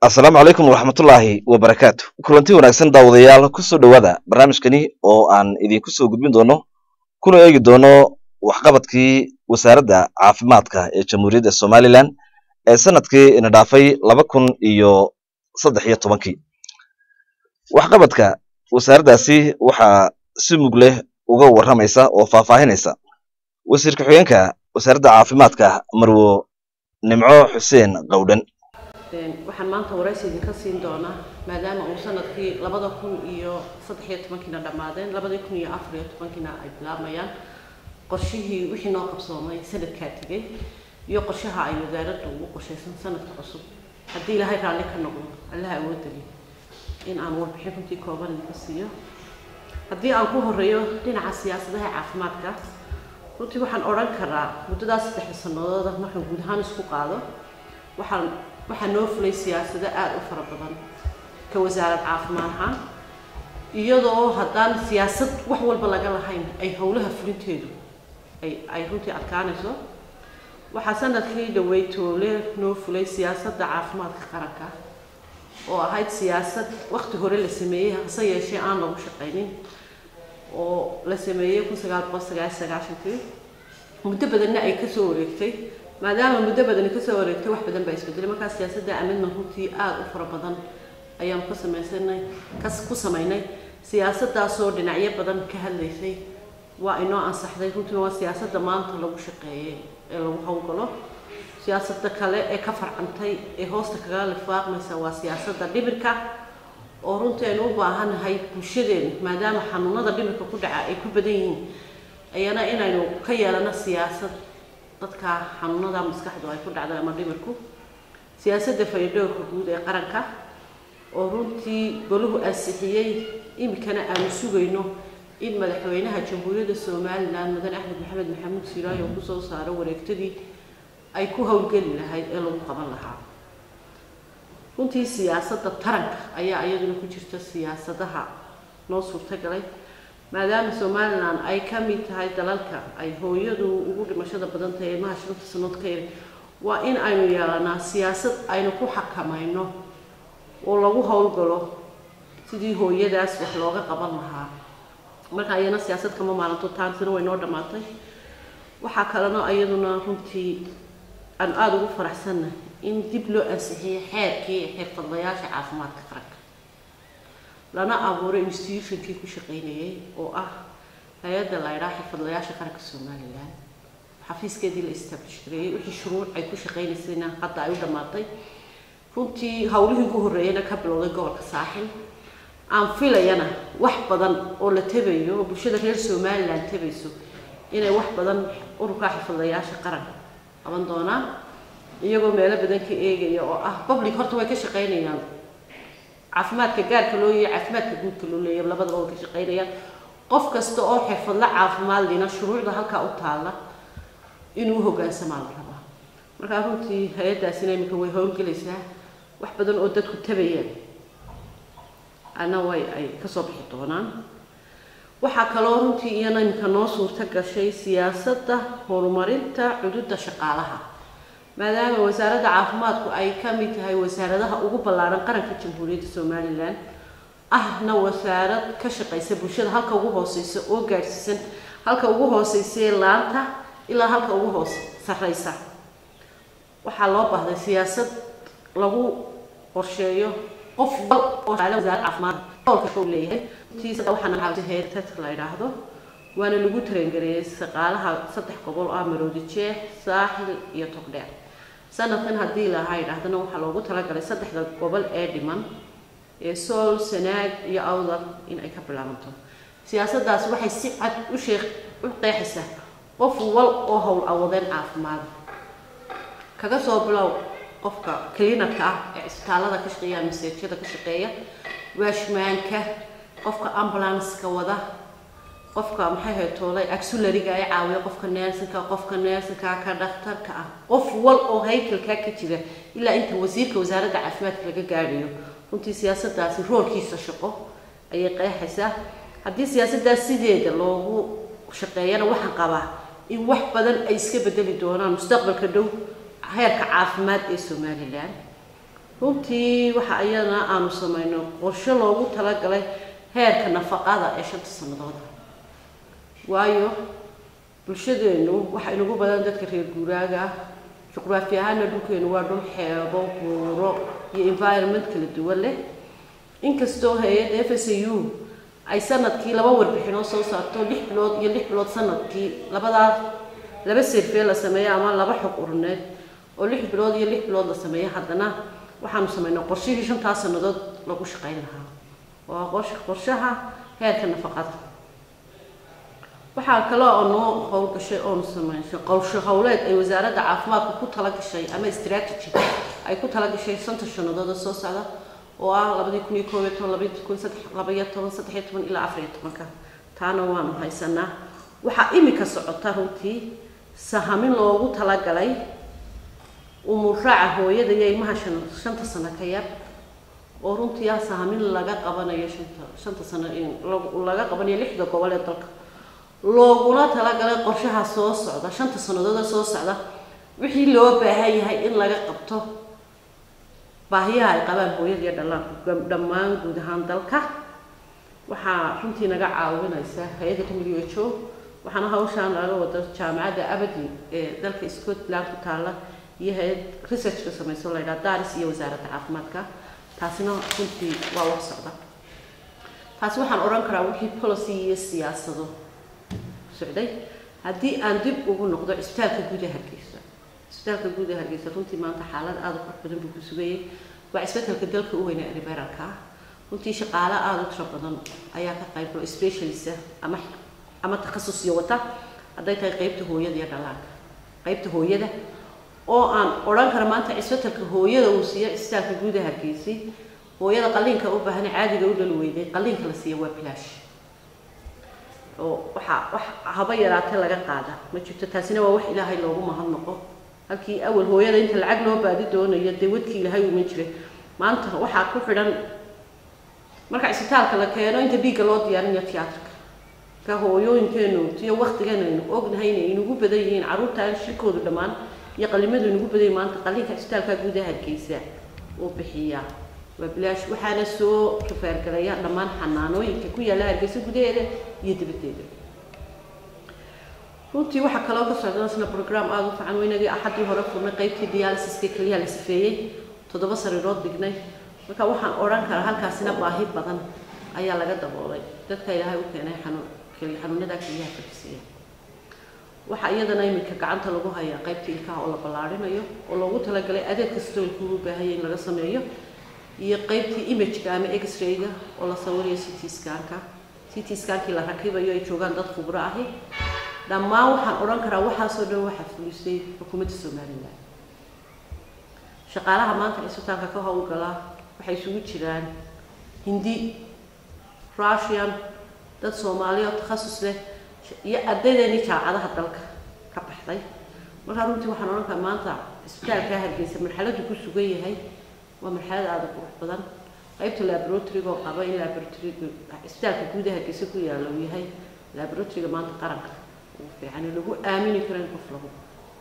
asalaamu calaykum waraxmatullaahi wabarakaatu kulanti wanaagsan daawadayaal kusoo dhowaada barnaamijkani oo aan idinku soo gudbin doono kuna eegi doono waxqabadkii wasaaradda caafimaadka ee jamhuuriyadda somalilan ee sanadkii ina dhaafay laba kun iyo saddex iyo tobankii waxqabadka wasaaraddaasi waxaa si mug leh uga warramaysa oo faahfaahinaysa wasiir ku-xigeenka wasaaradda caafimaadka marwo nimco xuseen qowdhan waxaan maanta waraysi idinka siin doonaa maadaama uu sanadkii labada kun iyo saddex iyo tobankiina dhammaadeen labadii kun iyo afar iyo tobankiina ay bilaabmayaan qorshihii wixii noo qabsoomay sanadkaa tegay iyo qorshaha ay wasaaradda ugu qorshaysan sanadka cusub haddii ilaahay raalli ka noqdo allaha awoodali in aan warbixin runtii kooban idinka siiyo haddii aan ku horeeyo dhinaca siyaasadaha caafimaadka runtii waxaan odhan karaa muddadaas saddexda sanadooda markaan guud ahaan isku qaado waxaan waxaa noo fulay siyaasado aada u fara badan ka wasaarad caafimaad ahaan iyadoo haddaan siyaasad wax walba laga lahayn ay howlaha fulinteedu ay ay runtii adkaanayso waxaa sanadkii dhawey toole noo fulay siyaasadda caafimaadka qaranka oo ahayd siyaasad wakti hore la sameeyey hase yeeshee aan lagu shaqaynin oo la sameeyey kun sagaal boqol sagaal sagaashankii muddo badanna ay kasoo wareegtay maadaama muddo badani kasoo wareegtay wax badan baa isbedelay markaa siyaasadda amidman runtii aada u fara badan ayaanu ka samaysanay kas ku samaynay siyaasadaasoo dhinacyo badan ka hadlaysay waa inoo ansaxday runtiina waa siyaasadda maanta lagu shaqeeyay ee lagu howlgalo siyaasadda kale ee ka farcantay ee hoosta kaga lifaaqmaysa waa siyaasadda dhibirka oo runtii aynu u baahannahay bulshadeenu maadaama xanuunada dhibirka ku dhaca ay ku badan yihiin ayana inaynu ka yeelano siyaasad dadka xanuunada maskaxdu ay ku dhacday ama dhimirku siyaasadda fayadhowrka guud ee qaranka oo runtii golahu ansixiyey iminkana aanu sugayno in madaxweynaha jamhuuriyadda somalilan mudan axmed maxamed maxamuud siraayo uu kusoo saaro wareegtadii ay ku howlgeli lahayd ee lagu qaban lahaa runtii siyaasadda taranka ayaa iyaduna ku jirta siyaasadaha noo suurtagalay maadaama somalilan ay ka mid tahay dalalka ay hooyadu ugu dhimashada badan tahay ilmaha shanta sanood ka yar waa in aynu yeelanaa siyaasad aynu ku xakamayno oo lagu howlgalo sidii hooyadaas wax looga qaban lahaa marka ayana siyaasad kama maalinto taansina way noo dhammaatay waxaa kalena iyaduna runtii aan aada ugu faraxsannahay in dib loo ansixiyey xeerkii xirfadlayaasha caafimaadka qaranka lana abuuray institutionkii ku shaqaynayay oo ah hay-adda la ydhaha xirfadlayaasha qaranka somalilan xafiiskeedii la establish gareeyey wixii shuruuc ay ku shaqaynaysayna hadda ay u dhammaatay runtii howlihii ugu horreeyana ka bilowday gobolka saaxil aan filayana wax badan oo la tabayo oo bulshada reer somalilan tabayso inay wax badan ururka xirfadlayaasha qaranka qaban doonaan iyagoo meelo badan ka eegaya oo ah public horta way ka shaqaynayaan caafimaadka gaarka loo yeeya caafimaadka guudka loo leeya labadaba way ka shaqaynayaan qof kasta oo xirfadla caafimaad lina shuruucda halkaa u taalla inuu hogaansamaa la rabaa markaa runtii hay-addaasina iminka way howlgelaysaa wax badan oo dadku tabayaan ana way ay kasoo bixi doonaan waxaa kaloo runtii iyana iminka noo suurta gashay siyaasadda horumarinta cududa shaqaalaha maadaama wasaaradda caafimaadku ay ka mid tahay wasaaradaha ugu ballaaran qaranka jamhuuriyadda somalilan ahna wasaarad ka shaqaysa bulshada halka ugu hooseysa oo gaadhsiisan halka ugu hooseysae laanta ilaa halka ugu hoos sarreysa waxaa loo baahday siyaasad lagu qorsheeyo qof wal oo wasaaradda caafimaad howlka u leeyahay tiisa waxaana caawisa heertat la yidhaahdo waana lagu tarengareeyay shaqaalaha saddex gobol oo ah maroodi jeex saaxil iyo togdheer sanadkan haddii lahaa yidhaahdana waxaa loogu talagalay saddexda gobol ee dhiman ee sool sanaag iyo awdal in ay ka bilaabanto siyaasaddaas waxay si cad u sheekh u qeexaysaa qof wal oo howl awadeen caafimaada kaga soo bilow qofka clinarka ah ee cisbitaalada ka shaqeeya maseejyada ka shaqeeya waashmaanka qofka ambulanska wada qofka maxay hayd toolay axulariga ay caawiya qofka neersinka qofka neersinka ka dhakhtarka ah qof wal oo haykalkaa ka jira ilaa inta wasiirka wasaaradda caafimaadka laga gaadhayo runtii siyaasaddaasi roolkiisa shaqo ayay qeexaysaa haddii siyaasaddaas sideeda loogu shaqeeyana waxaan qabaa in wax badan ay iska bedeli doonaan mustaqbalka dhow heerka caafimaad ee somalilan runtii waxa ayana aanu samayno qorshe loogu talagalay heerka nafaqada ee shanta sanadooda waayo bulshadeenu waxaa inagu badan dadka reer guuraaga ah juqraafi ahaana dhulkeenu waa dhul xeebo buuro iyo environment kala duwan leh inkastoo hay-adda f s a u ay sanadkii laba warbixinoo soo saarto lix bilood iyo lix bilood sanadkii labadaas laba serfee la sameeyo ama laba xog uruneed oo lix bilood iyo lix bilood la sameeyo haddana waxaanu samaynaa qorshihii shantaas sannadood lagu shaqayn lahaa waa qosh qorshaha heerka nafaqada waxaa kale oo noo howlgashay oonu samaysay qorsho howleed ay wasaaradda caafimaadka ku tala gashay ama strategy ay ku tala gashay shanta sannadood oo soo socda oo ah labadii kun iyo koob iyo toban labadii kun saddex labaiyo toban saddex iyo toban ilaa afar iyo tobanka taana waanu haysanaa waxaa imika socota runtii sahamin loogu talagalay umuraaca hooyada iyo ilmaha shan shanta sano ka yar oo runtii ah sahamin laga qabanayo shanta shanta sano laga qabanayo lixda gobol ee dalka looguna talagalay qorshaha soo socda shanta sanadooda soo socda wixii loo baahan yahay in laga qabto baahiyaha ay qabaan hooyada iyo dhallaanku dhammaan guud ahaan dalka waxaa runtii naga caawinaysa hay-adda w h o waxaana hawshaan laga wada jaamacadda abadi ee dalka scotland ku taalla iyo hay-ad researchka samayso la ydhaha daris iyo wasaaradda caafimaadka taasina runtii waa wax socda taasi waxaan odhan karaa wixii policy iyo siyaasado socday haddii aan dib ugu noqdo cisbitaalka guud ee hargeysa cisbitaalka guud ee hargeysa runtii maanta xaalad aada u qurux badan buu ku sugayay waa cisbitaalka dalka u weyne liberalka ah runtii shaqaale aada u tiro badan ayaa ka qayb galo specialista ama ama takhasusyo wata hadday tahay qeybta hooyada iyo dhallaanka qeybta hooyada oo aan odhan kara maanta cisbitalka hooyada uu siiyo cisbitaalka guud ee hargeysay hooyada qalliinka u baahan caadiga u dhali weyday qalliinka la siiya waa bilaash oo waxaa wax haba yaraatee laga qaada ma jirto taasina waa wax ilaahay loogu mahadnaqo halkii awal hooyada inta lacag loo baadi doonayo dee wadkii ilaahay uman jiray maanta waxaa ku xidhan marka cisbitaalka la keeno inta dhiigga loo diyaarinayo tiyaatarka ka hooyooyinkeenu iyo waktigeena aynu ognahay inay inugu badan yihiin carruurtaan shirkoodu dhammaan iyo qalimadu inugu badan yihin maanta qalliinka cisbitaalka gudaha hargeysa uu bixiyaa waa bilaash waxaana soo rafaargalaya dhammaan xanaanooyinka ku yaalla hargeysa gudaheeda iyo dibaddeeda runtii waxaa kaloo ka socda isna program aada u fiican weynagii axaddii hore furnay qeybtii dialysiska keliyaha la sifeeyey toddoba sariirood dhignay marka waxaan odhan karaa halkaasina baahi badan ayaa laga daboolay dadka ilaahay u keenay xanuun keliya xanuunada keliyaha fadhisiiya waxaa iyadana iminka gacanta lagu hayaa qaybta ilkaha oo la ballaarinayo oo loogu talagalay adeeg kastoo ilkugu baahanya in laga sameeyo iyo qaybtii imageka ama x-rayga oo la sawirayo city scanka city scankii la rakibayo ay joogaan dad khubro ahi dhammaan waxaan odhan karaa waxaasoo dhan waxaa fulisay xukuumadda somalilan shaqaalaha maanta cisbitaalka ka howlgala waxay isugu jiraan hindi russian dad soomaaliya oo takhasus leh iyo ardaydeennii jaamacadaha dalka ka baxday markaa runtii waxaan odhan karaa maanta cisbitaalkaa hargeysa marxaladdu ku sugan yahay waa marxalad aada u qurux badan qaybta laboratoryga oo qaba in laboratoryga cisbitaalka guudaha hargeysa ku yaalla uu yahay laboratoryga maanta qaranka ugu fiican ee lagu aamini karo in qof lagu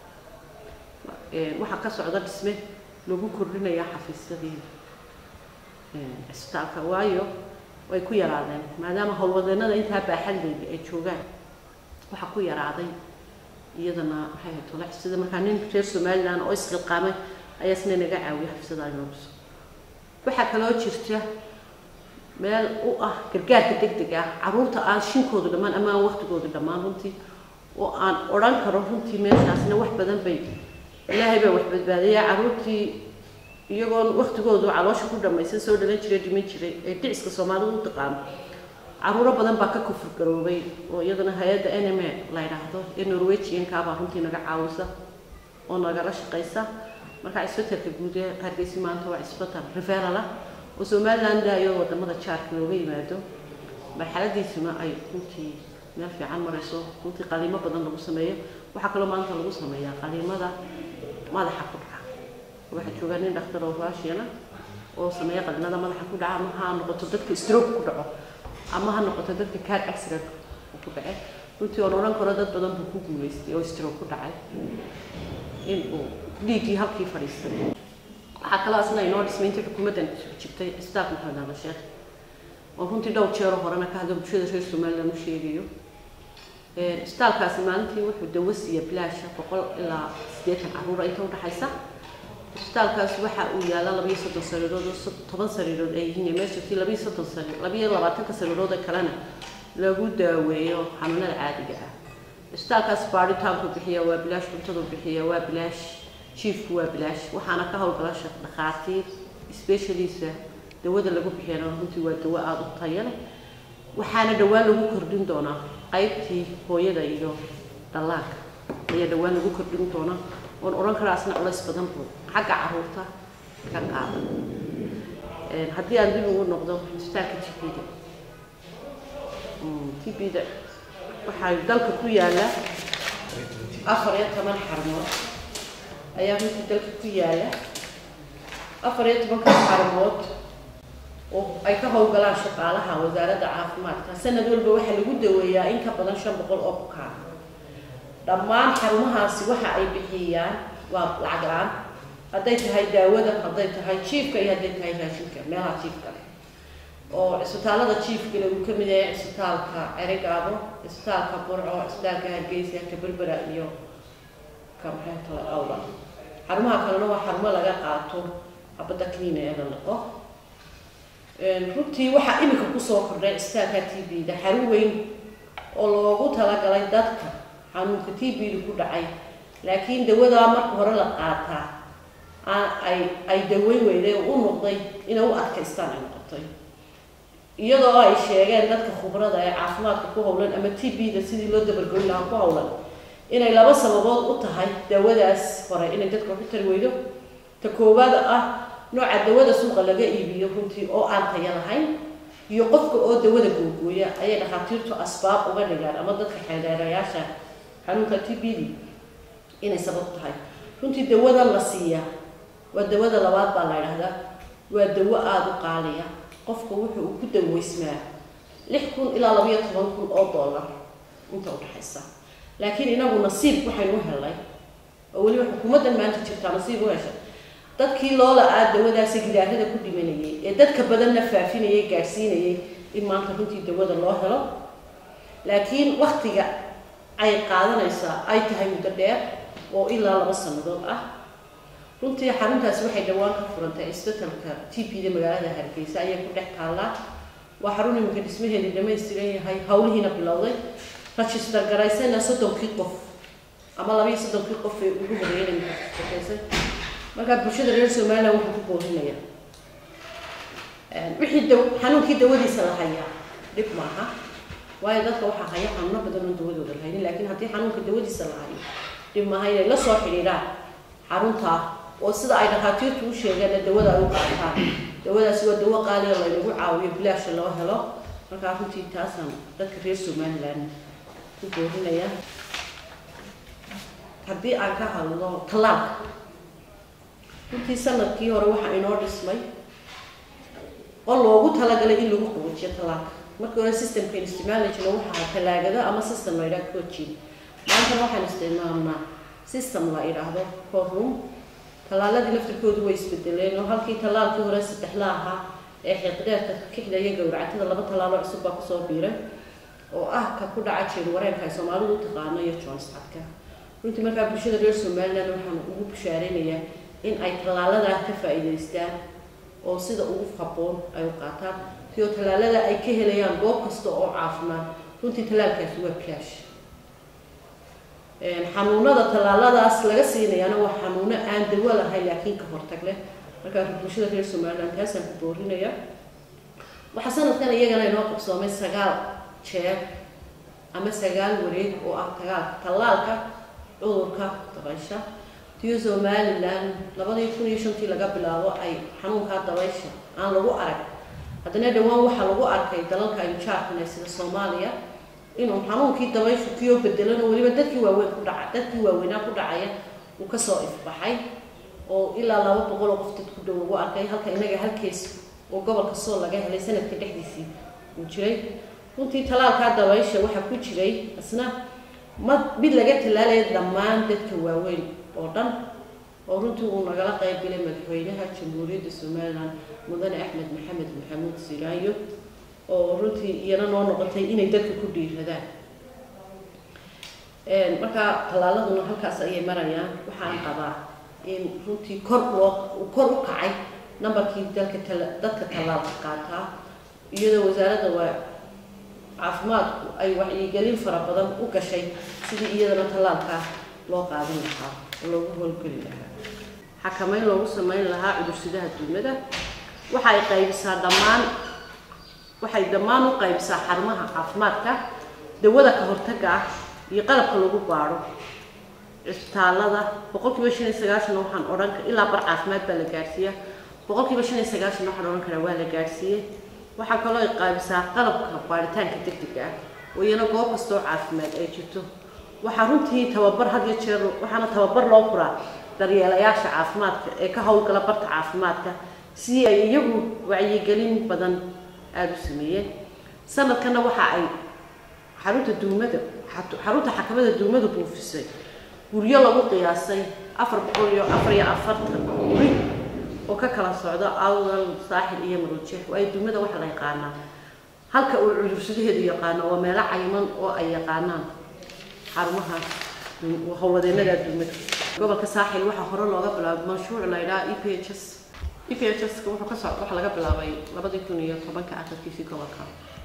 waxaa ka socda dhisme lagu kordhinaya xafiisyadii cisbitaalka waayo way ku yaraadeen maadaama howlwadeenada intaa baaxadleyda ay joogaan waxaa ku yaraaday iyadana maxay ahayd tolax sida markaa nin reer somaliland oo isqilqaamay ayaa isna naga caawiya xafisada inoo dhiso waxaa kaloo jirta meel u ah gargaarka deg deg ah carruurta aan shinkoodu dhammaan ama aan waktigoodu dhammaan runtii oo aan odhan karo runtii meeshaasna wax badan bay ilaahay baa wax badbaadaya carruurtii iyagoon waktigoodu caloosha ku dhamaysan soo dhalan jiray dhiman jiray ee dhiciska soomaalidu u taqaano carruuro badan baa ka kufur garoobay oo iyadana hay-adda n m a la yidhaahdo ee norwegiankaabaa runtii naga caawisa oo nagala shaqaysa marka cisbitalka guud ee hargeysa maanta waa cisbital referal ah oo somaliland daayo wadamada jaarka looga yimaado marxaladiisuna ay runtii meel fiican marayso runtii qaliimo badan lagu sameeyo waxaa kaloo maanta lagu sameeyaa qaliimada madaxa ku dhaca waxaa joogaa nin dhakhtar oo russiana oo sameeya qaliimada madaxa ku dhaca ama ha noqoto dadka stroke ku dhaco ama ha noqoto dadka car accident ku dhace runtii oon odhan karo dad badan buu ku guuleystay oo stroke ku dhacay in uu dhiiggii halkii fadhiistay waxaa kaloo asna inoo dhismay intii xukuumaddan jirtay isbitaalka maxamed aadan sheekh oo runtii dhowr jeero horena ka hadlo bulshada reer somaliland u sheegayo isbitaalkaasi maalintii wuxuu dawo siiya bilaasha boqol ilaa siddeetan carruura inta udhexaysa isbitaalkaasi waxa uu yaala labayo soddon sariirood oo toban sariirood ay yihiin meeshii labayo soddon sariir labayo labaatanka sariirood ee kalena lagu daaweeyo xanuunada caadiga ah isbitaalkaas baaritaanku bixiya waa bilaash cuntadu bixiya waa bilaash jiifku waa bilaash waxaana ka howlgala dhakhaatiir specialisa dawada lagu bixiyana runtii waa dawo aada u tayo leh waxaana dhowaan lagu kordhin doonaa qaybtii hooyada iyo dhallaanka ayaa dhowaan lagu kordhin doonaa oon odhan karaa asna culays badan buu xagga caruurta ka qaadan haddii aan dib ugu noqdo isbitaalka tbda tbda waxaa dalka ku yaala afar iyo toban xarmood ayaa runtii dalka ku yaala afar iyo tobanka xarmood oo ay ka howlgalaan shaqaalaha wasaaradda caafimaadka sanad walba waxaa lagu daweeyaa in ka badan shan boqol oo bukaan dhammaan xarumahaasi waxa ay bixiyaan waa lacag la-aan hadday tahay daawada hadday tahay jiifka iyo hadday tahay raashinka meelaha jiifka leh oo cisbitaalada jiifkale uu ka mid yahay cisbitaalka cerigaabo cisbitaalka burco cisbitaalka hargeysa ka berbera iyo ka maxay kale awla xarumaha kalena waa xarumo laga qaato xabadda cleana ee la liqo runtii waxaa iminka kusoo kordhay cisbitaalka t b da xarun weyn oo loogu talagalay dadka xanuunka t b da ku dhacay laakiin dawadaa marka hore la qaataa ay ay daweyn weyday oo u noqday inay u adkaystaan ay noqotay iyadoo ay sheegeen dadka khubrada ee caafimaadka ku howlan ama t b da sidii loo dabargoyn lahaa ku howlan inay laba sababood u tahay dawadaas hore inay dadka waxu tari weydo ta koowaad ah nooca dawada suuqa laga iibiyo runtii oo aan taya lahayn iyo qofka oo dawada googooya ayay dhakhaatiirtu asbaab uga dhigaan ama dadka xeedeerayaasha xanuunka t b d inay sabab tahay runtii dawadan la siiyaa waa dawada labaad baa la idhaahdaa waa dawo aada u qaaliya qofka wuxuu uu ku daweysmaa lix kun ilaa labayo toban kun oo dollar inta udhexaysa laakiin inagu nasiib waxaynu u helnay oo weliba xukuumaddan maanta jirtaa nasiib u heshay dadkii loola aa dawadaasi gidaarada ku dhimanayay ee dadka badanna faafinayay gaadhsiinayay in maanta runtii dawada loo helo laakiin waktiga ay qaadanaysaa ay tahay muddo dheer oo ilaa laba sannadood ah runtii xaruntaasi waxay dhowaan ka furantay isbetelka t p da magaalada hargeysa ayay ku dhex taallaa waa xarun iminka dhismaheedii dhamaystiran yahay hawlihiina bilowday register garaysana soddonkii qof ama labaiyo soddonkii qof ee ugu horeeyay shaqaysay markaa bulshada reer somaliland wuxuu ku boorinaya wixii da xanuunkii dawadiisa la hayaa dhib maaha waayo dadka waxaa haya xanuuno badan oon dawadooda lahaynin laakiin haddii xanuunka dawadiisa la hayo dhib maaha inay la soo xidhiidhaan xaruntaa oo sida ay dhakhaatiirtu u sheegeenna dawada ay u qaataan dawadaasi waa dawo qaaliya laynagu caawiyo bilaasha loo helo markaa runtii taasaan dadka reer somaliland ku boorinaya haddii aan ka hadlo tallaalka runtii sanadkii hore waxaa inoo dhismay oo loogu talagalay in lagu qaboojiyo tallaalka markii hore systemkan isticmaali jirna waxaa talaagada ama system la yidhaha coaching maantana waxaan isticmaalnaa system la yidhaahdo courtroom tallaaladii laftirkoodu way isbedeleen oo halkii tallaalkii hore saddexla ahaa ee xiiqdeedka kixda iyo gowracatada laba tallaalo cusub baa kusoo biiray oo ah ka ku dhaca jeer wareenka ay soomaalidu u taqaano iyo joonscadka runtii markaa bulshada reer somaliland waxaan ugu bushaaraynayaa in ay tallaaladaa ka faa'iidaystaan oo sida ugu habboon ay u qaataan sioo tallaalada ay ka helayaan goob kasta oo caafimaad runtii tallaalkaasi waa bilaash xanuunada tallaaladaas laga siinayaana waa xanuuno aan dawo lahayn laakiin ka hortag leh markaa bulshada reer somaliland taasaan ku boorinaya waxaa sanadkan iyagana inoo qabsoomay sagaal jeer ama sagaal wareeg oo ah tagaalka tallaalka cudurka dabaysha tiyo somaliland labadii kun iyo shantii laga bilaabo ay xanuunkaa dabaysha aan lagu arag haddana dhowaan waxaa lagu arkay dalalka aynu jaarkana sida soomaaliya inuu xanuunkii dabayshu kiyoo bedelan oo weliba dadkii waaweyn ku dhaca dadkii waaweynaa ku dhacaya uu kasoo ifbaxay oo ilaa laba boqol oo qof dad ku dhow lagu arkay halka inaga halkees oo gobolka sool laga helay sanadka dhexdiisii uu jiray runtii talaalkaa dabaysha waxaa ku jiray isna ma mid laga tallaalaya dhammaan dadka waaweyn oo dhan oo runtii uu nagala qayb galay madaxweynaha jamhuuriyadda somalilan mudane axmed maxamed maxamuud silaayo oo runtii iyana noo noqotay inay dadka ku dhiiradaan markaa tallaaladuna halkaas ayay marayaan waxaan qabaa in runtii kor loo kor u kacay nambarkii dalka dadka tallaalka qaataa iyadoo wasaaradda waa caafimaadku ay wacyigelin fara badan u gashay sidii iyadana tallaalkaa loo qaadin lahaa oo loogu howlgeli lahaa xakameyn loogu sameyn lahaa cudursidaha duumada waxay qaybisaa dhammaan waxay dhammaan u qaybisaa xarumaha caafimaadka dawada ka hortagga ah iyo qalabka lagu baadho cisbitaalada boqol kiiba shan iyo sagaashan waxaan odhan ilaa bar caafimaad baa la gaadhsiiya boqol kiiba shan iyo sagaashan waxaan odhan karaa waa la gaadhsiiyey waxaa kaloo ay qaabisaa qalabka baaritaanka degdega ah oo iyana goob kasta oo caafimaad ay jirto waxaa runtii tababar had iyo jeer waxaana tababar loo furaa daryeelayaasha caafimaadka ee ka howlgala barta caafimaadka si ay iyagu wacyigelin badan aada u sameeyeen sanadkana waxa ay xarunta duumada xarunta xakamada duumada buufisay guryo lagu qiyaasay afar boqol iyo afar iyo afartan guri oo ka kala socda awdal saaxil iyo marojeex waayo duumada waxaa la yaqaanaa halka uu cudursadaheedu yaqaano waa meelo cayiman oo ay yaqaanaan xarumaha howlwadeenada duumada gobolka saaxil waxaa hore looga bilaabay mashruuc la yidhaha e p h s e p h s wuxuu ka socda waxaa laga bilaabay labadii kun iyo tobanka akhirkiisii gobolka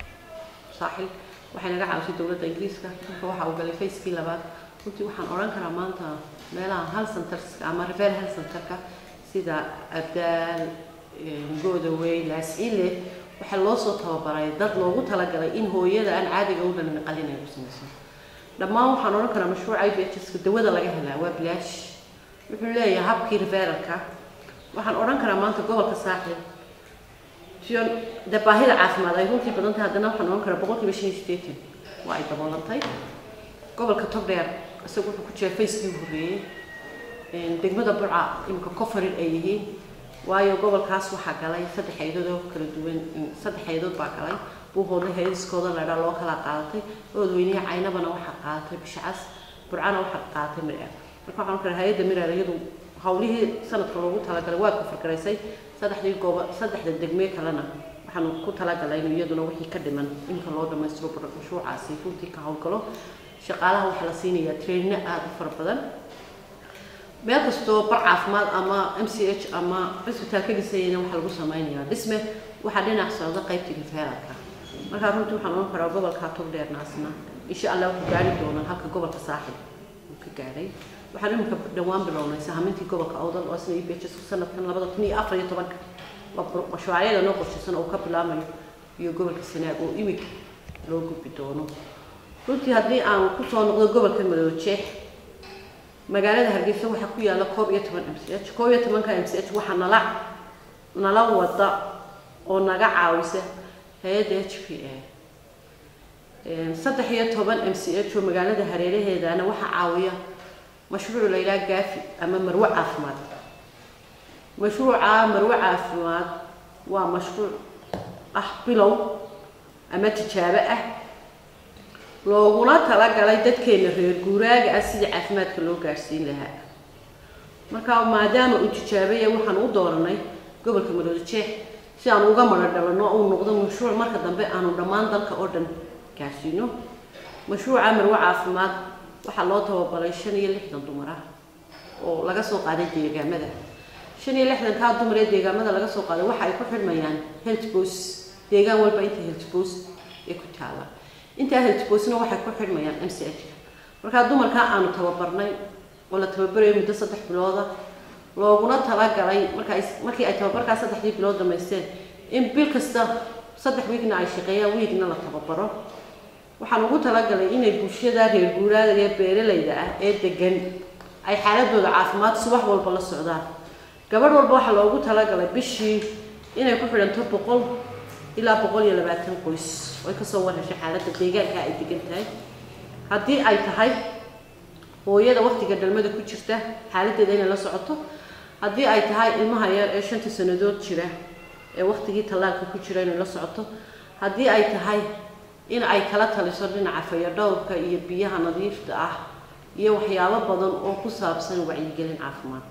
saaxil waxay naga caawisay dowladda ingiriiska marka waxa uu galay facekii labaad runtii waxaan odhan karaa maanta meelaha hal centerska ama refer hal centerka sida abdaal goodawey laascile waxaa loo soo tababaray dad loogu talagalay in hooyada aan caadiga u dhalin qalin ay ku samayso dhammaan waxaan odhan karaa mashruuca i b h ska dawada laga helaa waa bilaash wuxuu leeyahay habkii referalka waxaan odhan karaa maanta gobolka saaxil siyon dee baahida caafimaad ay runtii badan tahay haddana waxaan odhan karaa boqol kiiba shan iyo siddeetan waa ay daboolantay gobolka togdheer isagu wuxuu ku jira facekii u horreeyey degmada burca imika cofarid ay yihiin waayo gobolkaas waxaa galay saddex haydood oo kala duwan saddex haydood baa galay buuhoodle haydiskooda ladhaa loo kala qaadatay oodweynihi caynabana waxaa qaadatay bishacas burcana waxaa qaadatay mireer marka waxaan karaa hay-adda mireer iyadu hawlihii sanadka loogu talagalay waa kufargaraysay saddexdii gooba saddexda degmee kalena waxaanu ku talagalay in iyaduna wixii ka dhiman inka loo dhamaystiro mashruucaasi runtii ka howlgalo shaqaalaha waxaa la siinayaa trainno aada u fara badan meel kastoo bar caafimaad ama m c h ama cisbitaal ka dhisayana waxaa lagu sameynayaa dhisme waxaa dhinac socda qaybtii referalka markaa runtii waxaan ohan karaa gobolka togdheernaasna insha allah wuxuu gaari doonaa halka gobolka saaxib uu ka gaadhay waxaan iminka dhawaan bilownay sahamintii gobolka awdal oo isna e b h s sanadkan labada kun iyo afar iyo tobanka waa mashruucyada noo qorshaysan oo ka bilaamayo iyo gobolka sanaag oo imika loo gudbi doono runtii haddii aan kusoo noqdo gobolka madoojeex magaalada hargeysa waxaa ku yaalla koob iyo toban m c h koob iyo tobanka m c h waxaa nala nala wada oo naga caawisa hay-adda h p a saddex iyo toban m c h oo magaalada hareeraheedana waxaa caawiya mashruuc la yidhaha gaafi ama marwe caafimaad mashruuca marwe caafimaad waa mashruuc ah bilow ama tijaabo ah looguna talagalay dadkeena reer guuraaga ah sidii caafimaadka loo gaadhsiin lahaa marka maadaama uu tijaabaya waxaan u dooranay gobolka madoojeex si aan uga mara dhalano uu noqdo mashruuc marka dambe aanu dhammaan dalka oo dhan gaadhsiino mashruuca marwe caafimaad waxaa loo tababaray shan iyo lixdan dumar ah oo laga soo qaaday deegaamada shan iyo lixdankaa dumar ee deegaamada laga soo qaaday waxa ay ku xidhmayaan health bos deegaan walba inta health bos ee ku taala intaa health bosna waxay ku xidhmayaan m c h markaa dumarkaa aanu tababarnay oo la tababarayo muddo saddex bilooda looguna talagalay markaa markii ay tababarkaa saddexdii bilood dhamaysteen in bil kasta saddex wiigna ay shaqeeyaan wiigna la tababaro waxaan ugu talagalay inay bulshada reer guuraada ee beeralayda ah ee degan ay xaaladooda caafimaad subax walba la socdaan gabadh walba waxaa loogu talagalay bishii inay ku xidhanto boqol ilaa boqol iyo labaatan qoys oo ay kasoo warheshay xaaladda deegaanka ay degan tahay haddii ay tahay hooyada waktiga dhalmada ku jirta xaaladeeda inay la socoto haddii ay tahay ilmaha yar ee shanta sanadood jira ee waktigii tallaalka ku jira inay la socoto haddii ay tahay in ay kala taliso dhinaca fayadhowrka iyo biyaha nadiifta ah iyo waxyaabo badan oo ku saabsan wacyigelin caafimaad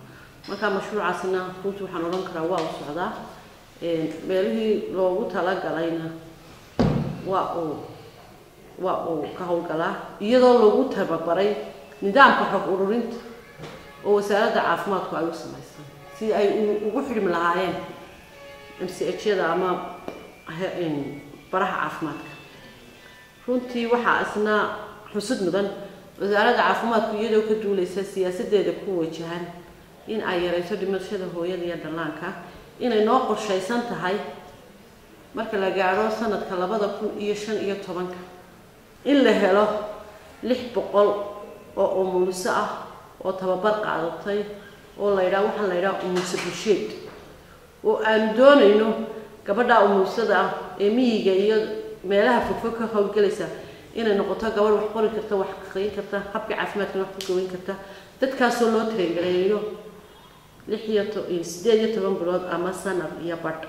markaa mashruucaasina runtii waxaan odhan karaa waa u socdaa meelihii loogu talagalayna waa uu waa uu ka howlgalaa iyadoo lagu tababaray nidaamka xog ururinta oo wasaaradda caafimaadku ay u samaysan si ay ugu xidhmi lahaayeen m c h yada ama baraha caafimaadka runtii waxaa isna xusud mudan wasaaradda caafimaadku iyadoo ka duuleysa siyaasadeeda ku wajahan in ay yareyso dhimashada hooyada iyo dhallaanka inay noo qorshaysan tahay marka la gaadho sanadka labada kun iyo shan iyo tobanka in la helo lix boqol oo umuliso ah oo tababar qaadatay oo la yidhaha waxaan la yidhaha umulso bulsheed oo aanu doonayno gabadha umulisada ah ee miyiga iyo meelaha fogfog ka howlgelaysa inay noqoto gabadh wax qori karta wax aqriyin karta habka caafimaadkana wax ku goweyn karta dadkaasoo loo tareengaleeyo lix iyo to sideed iyo toban bilood ama sanad iyo badh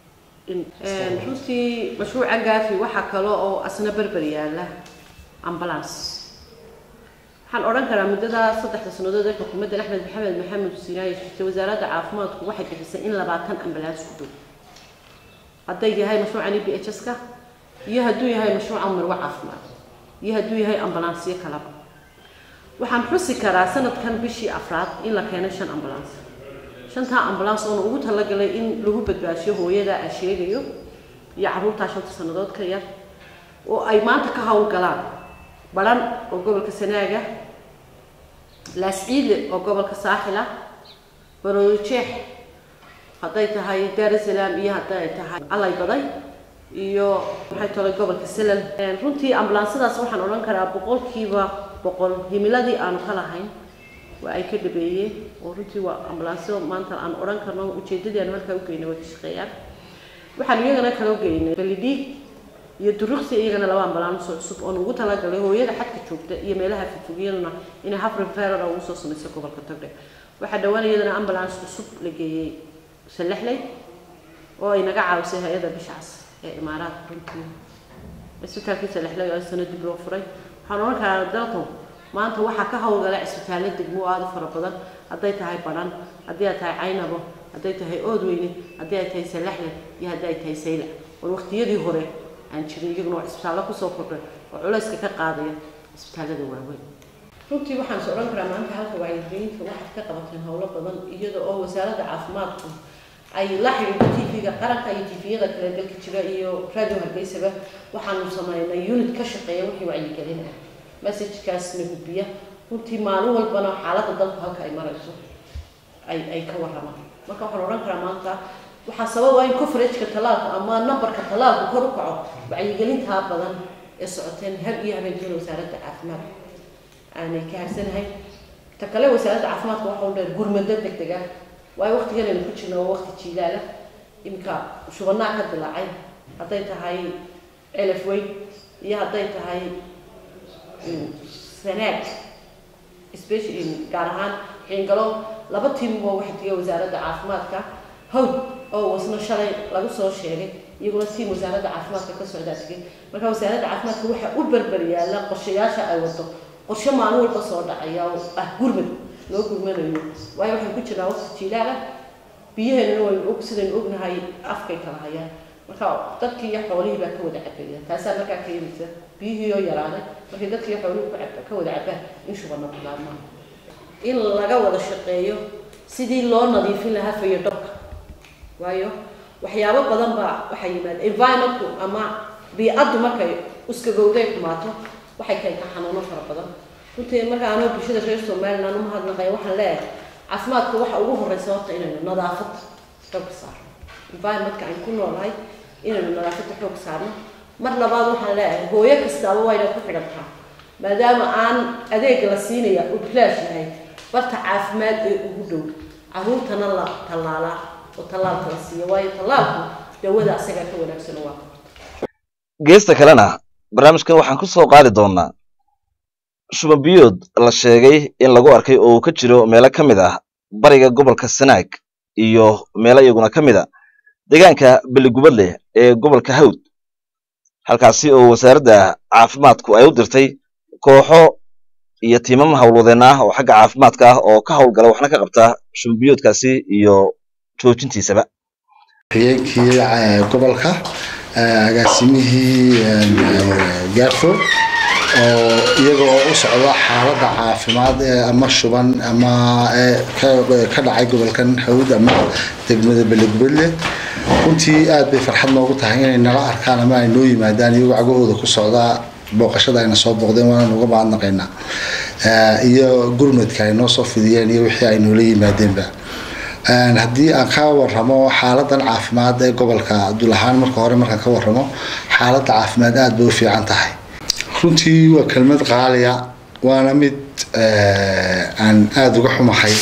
runtii mashruuca gaafi waxaa kale oo asna berber yaala ambulance waxaan odhan karaa muddada saddexda sannadood ee xukuumadda axmed maxamed maxamed sinaaye jirtay wasaaradda caafimaadku waxay bixisay in labaatan ambulance ku dhow hadday yahay mashruucan e b h s-ka iyo hadduu yahay mashruuca marwo caafimaad iyo hadduu yahay ambalansyo kalaba waxaan xusi karaa sanadkan bishii afraad in la keenay shan ambulance shantaa ambulance oona ugu talagalay in lagu badbaashiyo hooyada aan sheegayo iyo carruurtaa shanta sannadood ka yar oo ay maanta ka howlgalaan baran oo gobolka sanaaga laasciile oo gobolka saaxila baroojeex hadday tahay daarusalaam iyo hadday tahay allay baday iyo maxay tolay gobolka salal runtii ambulaansadaas waxaan odhan karaa boqolkiiba boqol himiladii aanu ka lahayn waa ay ka dhabeeyeen oo runtii waa ambulaansyo maanta aan odhan karno ujeedadii aanu halkaa ugeynay way ka shaqeeyaan waxaanu iyagana kala geynay balidhiig iyo duruqsi iyagana laba ambulaansoo cusub oon ugu talagalay hooyada xadka joogta iyo meelaha fogfogyaduna inay haf referal ugu soo samayso gobolka togdhe waxaa dhawaan iyadana ambulance cusub la geeyey salexley oo ay naga caawisay hay-adda bishaas ee imaaraadka runtii cisbitaalkii salexley oo sana dib loo furay waxaan odhan karaa dalkan maanta waxaa ka howlgala cisbitaallo degmo aada u fara badan hadday tahay baran haddii ay tahay caynabo hadday tahay oodweyne haddii ay tahay salaxle iyo haddii ay tahay saylac war waqtiyadii hore aan jirin iyaguna waa cisbitaallo kusoo kordhay oo culayska ka qaadaya cisbitaallada waaweyn runtii waxaan is odhan karaa maanta halka wacyigelinta waxaad ka qabateen howlo badan iyada oo wasaaradda caafimaadku ay la xidhiidho tv-ga qaranka iyo tv-yada kale dalka jira iyo radio hargeysaba waxaanu sameynay unit ka shaqeeya wixii wacyigelin ah messagekaasna gudbiya runtii maalin walbana xaaladda dalku halka ay marayso ay ay ka waramaan marka waxaan odhan karaa maanta waxaa sabab ah in coverageka tallaalka ama numberka tallaalku kor u kaco wacyigelintaa badan ee socoteen har iyo habeenkeeda wasaaradda caafimaadka aanay ka harsanahay ta kale wasaaradda caafimaadka waxa u dheer gurmado deg deg ah waayo waqtigan aynu ku jirna waa waqti jiilaala iminka shubanaa ka dilaacay hadday tahay elef weyn iyo hadday tahay sanaag special gaar ahaan xiingalo laba tiim oo waxa tegay wasaaradda caafimaadka hawd oo wasna shalay lagu soo sheegay iyaguna tiim wasaaradda caafimaadka ka socdaa tegay marka wasaaradda caafimaadka waxa u berber yaalla qorshayaasha ay wado qorshe maalin walba soo dhacaya oo ah gurmad loo gurmanayo waayo waxaan ku jirnaa waqti jiilaala biyaheennana waynu og sidaynu ognahay afkay kala hayaan marka dadkii iyo xoolihii baa ka wada cabaya taasaa markaa keenaysa biyihii oo yaraaday markay dadkii iyo xoolihii ku cab ka wada cabaan in shubana bilaabmaan in laga wada shaqeeyo sidii loo nadiifin lahaa fayadhowrka waayo waxyaabo badan baa waxaa yimaada environmentku ama bii-addu markay uskagowday xumaato waxay keentaa xanuuno fara badan runtii marka anoo bulshada reer somaliland umahadnaqaya waxaan leeyahay caafimaadka waxa ugu horeysa horta inaynu nadaafadda xoog saarno environmentka aynu ku noolahay inaynu nadaafadda xoog saarno mar labaad waxaan leeyahay hooyo kastaaba waa inay ku xidhan taha maadaama aan adeega la siinaya uu bilaash yahay barta caafimaad ee ugu dhow caruurtana la tallaalaa oo tallaalka la siiya waayo tallaalku dawada asagaa ka wanaagsan waa geesta kalena barnaamijkan waxaan ku soo qaadi doonaa shuban biyood la sheegay in lagu arkay oo uu ka jiro meelo ka mid ah bariga gobolka sanaag iyo meelo iyaguna ka mid a deegaanka beligubadleh ee gobolka hawd halkaasi oo wasaaradda caafimaadku ay u dirtay kooxo iyo tiimam howlwadeen ah oo xagga caafimaadka ah oo ka howlgala waxna ka qabta shumbiyoodkaasi iyo joojintiisaba xigeenkii gobolka agaasimihii gaarfo oo iyaga oo u socda xaaladda caafimaad ee ama shuban ama ka dhacay gobolkan hawd ama degmada beledbedle runtii aad bay farxad noogu tahay inay nala arkaan ama ay noo yimaadaan iyagoo cagahooda ku socdaa booqashada ayna soo booqdeen waana nuga mahadnaqaynaa iyo gurmadka ay noo soo fidiyeen iyo wixii ay noola yimaadeenba haddii aan ka waramo xaaladan caafimaad ee gobolka abdulahaan marka hore markaan ka waramo xaaladda caafimaad aada bay u fiican tahay runtii waa kelmad qaaliya waana mid aan aada uga xumahay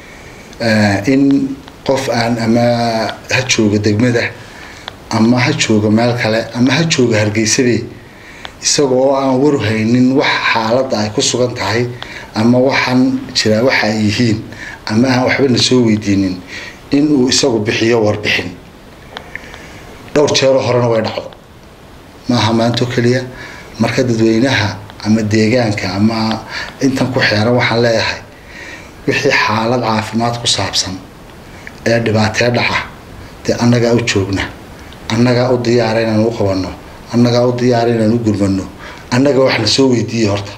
in qof aan ama ha jooga degmada ama ha jooga meel kale ama ha jooga hargeysabe isaga oo aan warhaynin wax xaaladda ay ku sugan tahay ama waxaan jiraa waxa ay yihiin ama aan waxba na soo weydiinin in uu isagu bixiyo warbixin dhowr jeero horena way dhacdo maaha maanto keliya marka dadweynaha ama deegaanka ama intan ku xeeran waxaan leeyahay wixii xaalad caafimaad ku saabsan ee dhibaatee dhaca dee annagaa u joogna annagaa u diyaara inaan u qabanno annagaa u diyaara inaan u gurmano annaga wax na soo weydiiye horta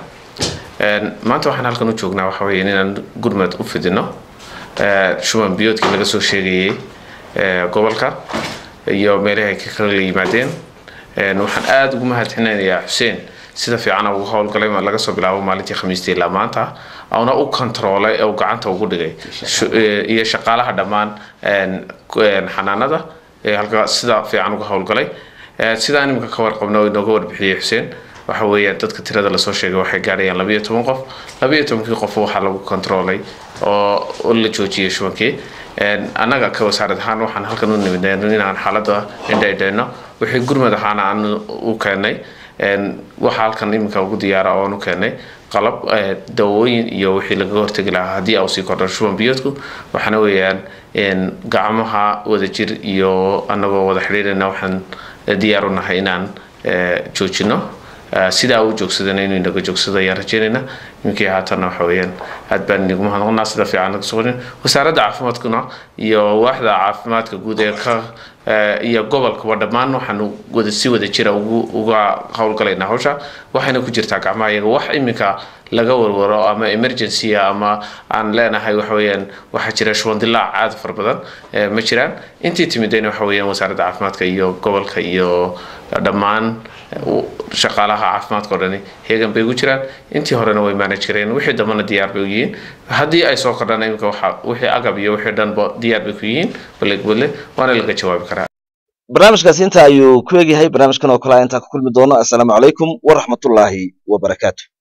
maanta waxaan halkan u joognaa waxa weeye inaan gurmad u fidino shuban biyoodkii laga soo sheegayay gobolka iyo meelahi ay ka kala yimaadeen waxaan aada ugu mahadcelinayaa xuseen sida fiican ugu howlgalay laga soo bilaabo maalintii khamiistii ilaa maanta una u kontaroolay oo gacanta ugu dhigay iyo shaqaalaha dhammaan xanaanada halka sida fiican uga howlgalay sidaan iminka ka warqabno inooga warbixiyey xuseen waxa weeyaan dadka tirada lasoo sheegay waxay gaadhayaan labayo toban qof labayo tobankii qof waxaa lagu kontaroolay oo la joojiyay shubankii annaga ka wasaarad ahaan waxaan halkan u nimid inaan xaaladda indhaydhayno wixii gurmad ahaana aan u keenay waxaa halkan iminka ugu diyaara oon u keenay qalab dawooyin iyo wixii lagaga hortegi lahaa haddii au sii kordho shuban biyoodku waxaana weeyaan gacmaha wadajir iyo annagoo wada xidhiirayna waxaan diyaar u nahay inaan joojino sidaa u joogsadana inuu inaga joogsado ayaan rajeynayna iminkii haatanna waxa weeyaan aad baan inagu mahadnaqnaa sida fiican naga soqonin wasaaradda caafimaadkuna iyo waaxda caafimaadka guud ee ka iyo gobolkaba dhammaan waxaanu wada si wada jira ugu uga howlgalaynaa hawsha waxayna ku jirtaa gacmaha iyaga wax iminka laga warwaro ama emergency ama aan leenahay waxa weeyaan waxaa jira shuban dilaac aad fara badan ma jiraan intii timidayna waxa weeyaan wasaaradda caafimaadka iyo gobolka iyo dhammaan shaqaalaha caafimaadka o dhani heegan bay ugu jiraan intii horena way manage kareen wixii dambana diyaar bay u yihiin haddii ay soo kordhaan iminka waxa wixii agab iyo wixii dhanba diyaar bay ku yihiin balegwadle waana laga jawaabi karaa barnaamijkaasi inta ayuu ku egyahay barnaamijkan oo kale intaa ku kulmi doono assalaamu calaykum waraxmatullaahi wabarakaatu